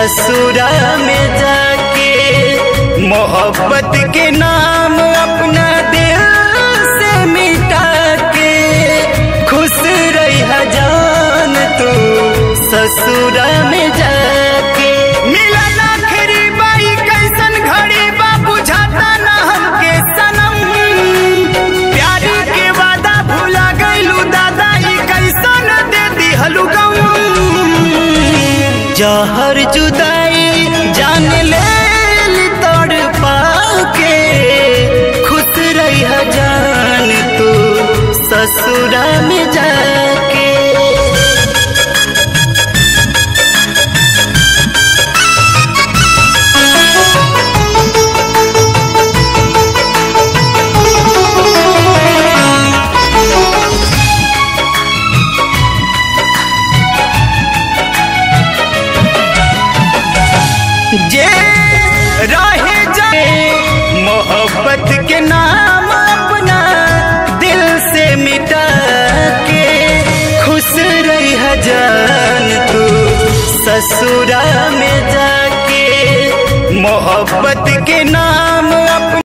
ससुरा में जाके मोहब्बत के नाम अपना दिल से मिटा के खुश रही जान तू ससुरा में जाके मिलल आखिरी बाई कैसन घड़ी बा बुझाता ना हमके सनम प्यार के वादा भुला गइलू दादा ई कैसन दे दिहलू गम जहर जुदाई जान ले तोड़ पाके खुश रही जान तू ससुरा में जाके जे रहे जाए मोहब्बत के नाम अपना दिल से मिटा के खुश रही जान तू ससुरा में जाके मोहब्बत के नाम